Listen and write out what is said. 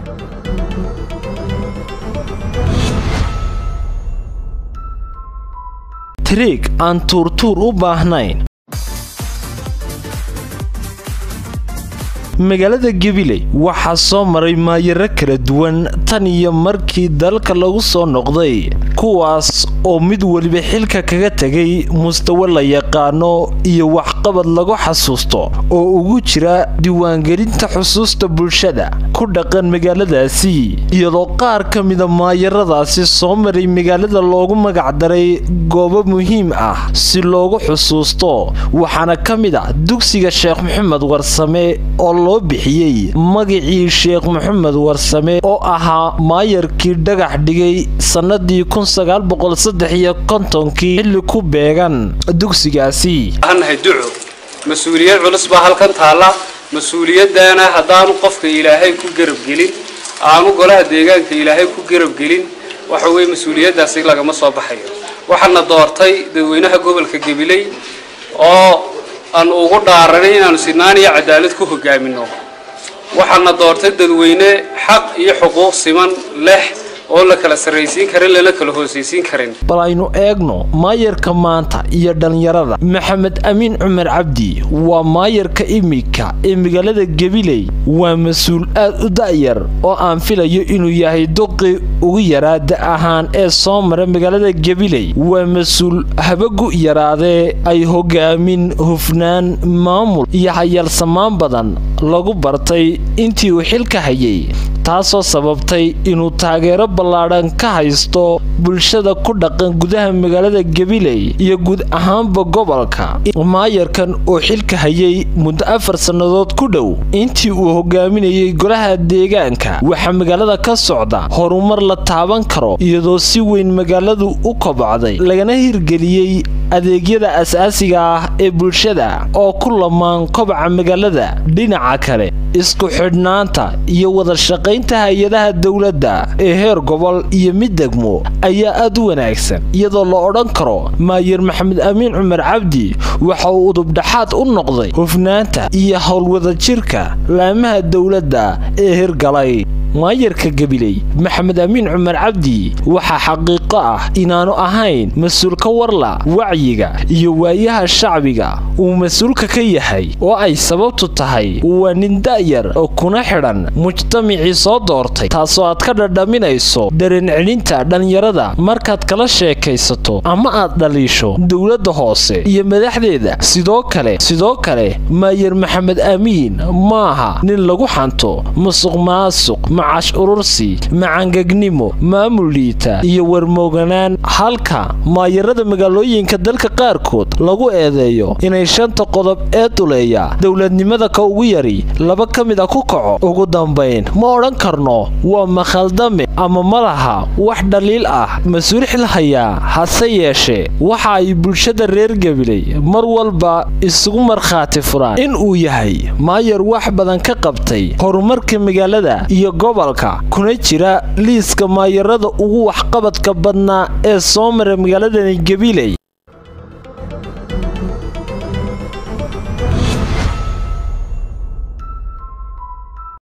tariig aan tuurtuur u baahnayn magaalada gabiley waxaa soo maray maayaro kala duwan tan iyo markii dalka lagu soo noqday kuwaas oo mid weliba xilka kaga tegay mustawe la yaqaano iyo waxqabad lagu xasuusto oo ugu jira diiwaangelinta xusuusta bulshada ku dhaqan magaaladaasi iyadoo qaar ka mida maayaradaasi soo maray magaalada loogu magacdaray goobo muhiim ah si loogu xusuusto waxaana ka mid a dugsiga sheekh maxamed warsame oo loo bixiyey magacii sheekh maxamed warsame oo ahaa maayarkii dhagax dhigay sannadii kii xilli ku beegan dugsigaasi nahay duco mas-uuliyad culus baa halkan taalla mas-uuliyaddaana haddaanu qofka ilaahay ku garabgelin aanu golaha deegaanka ilaahay ku garabgelin waxa weye mas-uuliyaddaasi lagama soo baxayo waxaana doortay dadweynaha gobolka gabiley oo aan ugu dhaaranay inaanu sinaan iyo cadaalad ku hogaamino waxaana doortay dadweyne xaq iyo xuquuq siman leh oo la kala sarraysiin karin lana kala hoosaysiin karin bal aynu eegno maayarka maanta iyo dhallinyarada maxamed amiin cumar cabdi waa maayarka imika ee magaalada gabiley waa mas-uul aad u da'yar oo aan filayo inuu yahay duqi ugu yaraa da ahaan ee soo mara magaalada gabiley waa mas-uul habagu yaraadee ay hogaamin hufnaan maamul iyo hayaalsamaan badan lagu bartay intii uu xilka hayay taasoo sababtay inuu taageero ballaadhan ka haysto bulshada ku dhaqan gudaha magaalada gabiley iyo guud ahaanba gobolka maayarkan oo xilka hayay muddo afar sannadood ku dhow intii uu hogaaminayay golaha deegaanka waxaa magaalada ka socda horumar la taaban karo iyadoo si weyn magaaladu u kobocday lagana hirgeliyey adeegyada asaasiga ah ee bulshada oo ku lamaan kobaca magaalada dhinaca kale isku xidhnaanta iyo wada shaqaynta hay-adaha dowladda ee heer gobol iyo mid degmo ayaa aad u wanaagsan iyadoo la odhan karo maayar maxamed amiin cumar cabdi waxa uu udubdhaxaad u noqday hufnaanta iyo howlwadajirka laamaha dowladda ee hirgalay maayarka gabiley maxamed amiin cumar cabdi waxaa xaqiiqo ah inaanu ahayn mas-uul ka warla wacyiga iyo waayaha shacbiga uu mas-uulka ka yahay oo ay sababtu tahay waa nin da'yar oo kuna xidhan mujtamacii soo doortay taasoo aad ka dhadhaminayso dareen celinta dhallinyarada markaad kala sheekaysato ama aad dhaliisho dowladda hoose iyo madaxdeeda sidoo kale sidoo kale maayar maxamed amiin maaha nin lagu xanto musuq maasuq macash urursi macangegnimo maamul liita iyo warmooganaan halka maayarada magaalooyinka dalka qaarkood lagu eedeeyo inay shanta qodob ee duleeya dowladnimada ka ugu yari laba ka mid a ku kaco ugu dambayn ma odhan karno waa makhaldame ama malaha wax dhaliil ah mas-uul xil hayaa hase yeeshee waxa ay bulshada reer gabiley mar walba isugu markhaati furaan in uu yahay maayar wax badan ka qabtay horumarka magaalada iyo gobolka kuna jira liiska maayarada ugu waxqabadka badnaa ee soo mara magaaladani gabiley